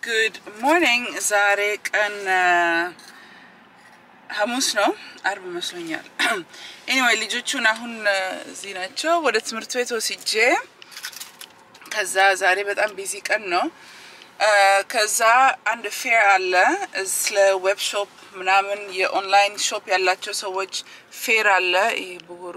ጉድ ሞርኒንግ። ዛሬ ቀን ሐሙስ ነው፣ አርብ መስሎኛል። ኤኒዌይ ልጆቹን አሁን እዚህ ናቸው። ወደ ትምህርት ቤት ወስጄ ከዛ ዛሬ በጣም ቢዚ ቀን ነው። ከዛ አንድ ፌር አለ ስለ ዌብ ሾፕ ምናምን የኦንላይን ሾፕ ያላቸው ሰዎች ፌር አለ። ይህ ብጉሩ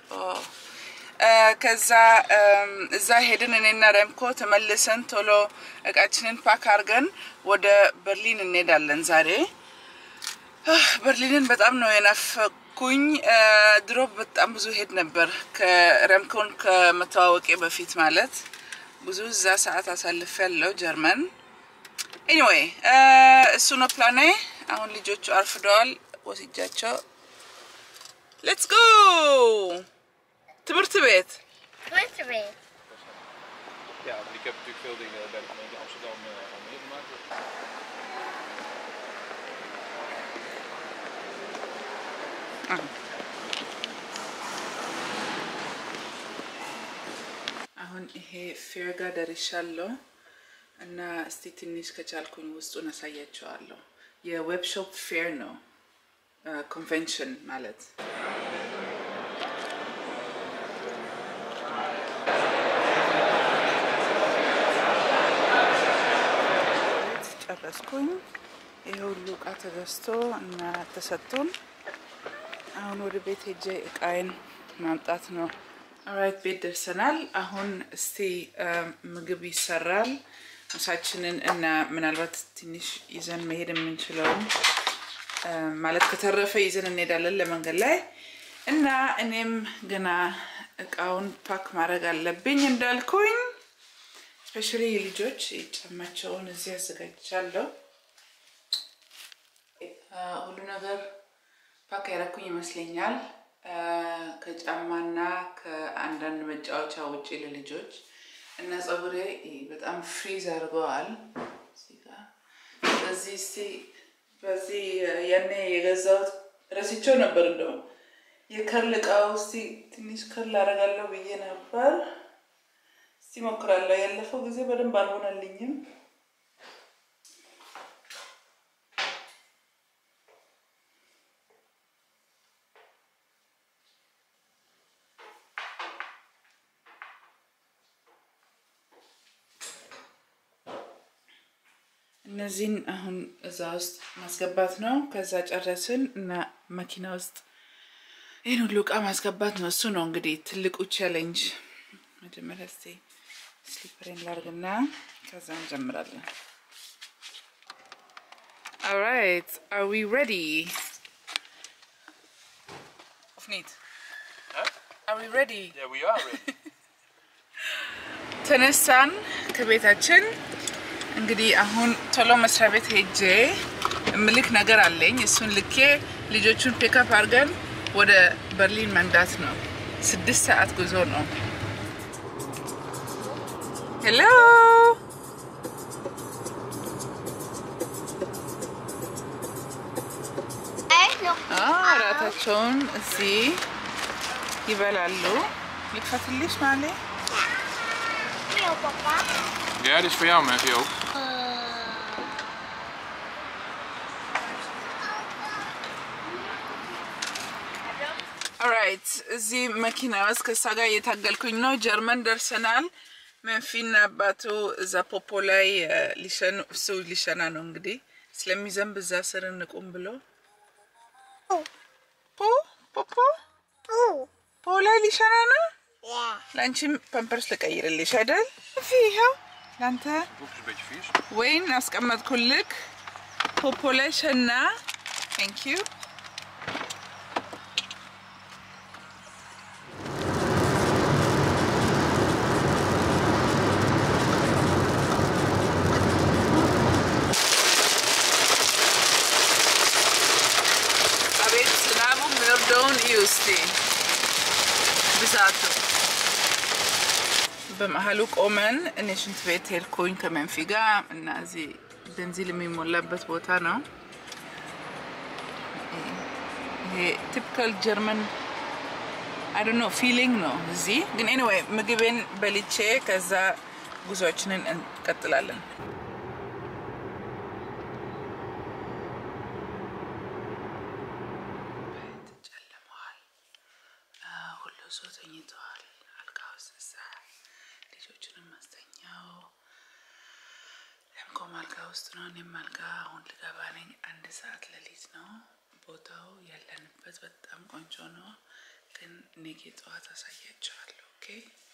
ከዛ እዛ ሄድን። እኔና ረምኮ ተመልሰን ቶሎ እቃችንን ፓክ አድርገን ወደ በርሊን እንሄዳለን ዛሬ። በርሊንን በጣም ነው የናፈኩኝ። ድሮ በጣም ብዙ ሄድ ነበር ከረምኮን ከመተዋወቄ በፊት ማለት ብዙ እዛ ሰዓት አሳልፍ ያለው ጀርመን። ኤኒዌይ እሱ ነው ፕላኔ። አሁን ልጆቹ አርፍደዋል፣ ወስጃቸው ሌትስ ጎ ትምህርት ቤት Twente weer. Ja, want ik heb natuurlijk veel dingen bij de gemeente Amsterdam uh, al meegemaakt. አሁን ይሄ ፌር ጋር ደርሻለሁ እና እስቲ ትንሽ ከቻልኩኝ ውስጡን አሳያቸዋለሁ። የዌብ ሾፕ ፌር ነው ኮንቬንሽን ማለት ጨረስኩኝ። ይሄ ሁሉ እቃ ተገዝቶ እና ተሰጥቶን አሁን ወደ ቤት ሄጄ እቃዬን ማምጣት ነው። ኦራይት ቤት ደርሰናል። አሁን እስቲ ምግብ ይሰራል። ምሳችንን እና ምናልባት ትንሽ ይዘን መሄድ የምንችለውን ማለት ከተረፈ ይዘን እንሄዳለን ለመንገድ ላይ እና እኔም ገና እቃውን ፓክ ማድረግ አለብኝ እንዳልኩኝ ስፔሻሊ ልጆች ጫማቸውን እዚህ አዘጋጅቻለሁ። ሁሉ ነገር ፓክ ያደረኩኝ ይመስለኛል። ከጫማና ከአንዳንድ መጫወቻ ውጭ ለልጆች እና ፀጉሬ በጣም ፍሪዝ አድርገዋል። በዚህ እስቲ በዚህ ያኔ የገዛሁት ረስቼው ነበር። እንደውም የከርል እቃው እስቲ ትንሽ ከርል አደርጋለሁ ብዬ ነበር። እስቲ ሞክራለሁ። ያለፈው ጊዜ በደንብ አልሆነልኝም። እነዚህን አሁን እዛ ውስጥ ማስገባት ነው። ከዛ ጨረስን እና መኪና ውስጥ ይህን ሁሉ እቃ ማስገባት ነው። እሱ ነው እንግዲህ ትልቁ ቻሌንጅ። መጀመሪያ እስኪ ስሊፐሬን ላርግና ከዛ እንጀምራለን። ኦራይት አር ዊ ሬዲ ኦፍኒት አር ዊ ሬዲ Yeah, we are ready. ተነሳን ከቤታችን እንግዲህ አሁን ቶሎ መስሪያ ቤት ሄጄ እምልክ ነገር አለኝ። እሱን ልኬ ልጆቹን ፒክአፕ አድርገን ወደ በርሊን መንዳት ነው። ስድስት ሰዓት ጉዞ ነው። ሄሎ Echt nog እራታቸውን እዚህ ይበላሉ። ልክፈትልሽ ማሌ veel, papa. Ja, dit is voor jou, Matthew ook. ኦራይት እዚህ መኪና ውስጥ ከእሷ ጋር እየታገልኩኝ ነው። ጀርመን ደርሰናል። መንፊና አባቱ እዛ ፖፖ ላይ እ፣ ሊሸኑ እሱ ሊሸና ነው እንግዲህ ስለሚዘንብ እዛ ስር እንቁም ብሎ ፖ ፖፖ Oeh. ፖ ላይ ሊሸና ነው። Ja. ለአንቺም ፐምፐርስ ልቀይርልሽ አይደል? ፊ ይኸው ለአንተ Broek is een beetje vies. ወይን አስቀመጥኩልክ። ፖፖ ላይ ሸና። ቴንክ ዩ አቤት ዝናቡ የሚወርደውን እዩ እስቲ ብዛቱ። በመሀሉ ቆመን እኔ ሽንት ቤት ሄድኩኝ ከመንፊ ጋር እና እዚህ ቤንዚል የሚሞላበት ቦታ ነው። ይሄ ቲፒካል ጀርመን አይ ዶንት ኖ ፊሊንግ ነው እዚህ ግን ኤኒዌይ ምግቤን በልቼ ከዛ ጉዟችንን እንቀጥላለን። ሰው ተኝተዋል አልጋ ውስጥ እዛ ልጆቹንም አስተኛው። ለምኮም አልጋ ውስጥ ነው። እኔም አልጋ አሁን ልገባ ነኝ። አንድ ሰዓት ሌሊት ነው። ቦታው ያለንበት በጣም ቆንጆ ነው፣ ግን ነገ ጠዋት አሳያቸዋለሁ። ኦኬ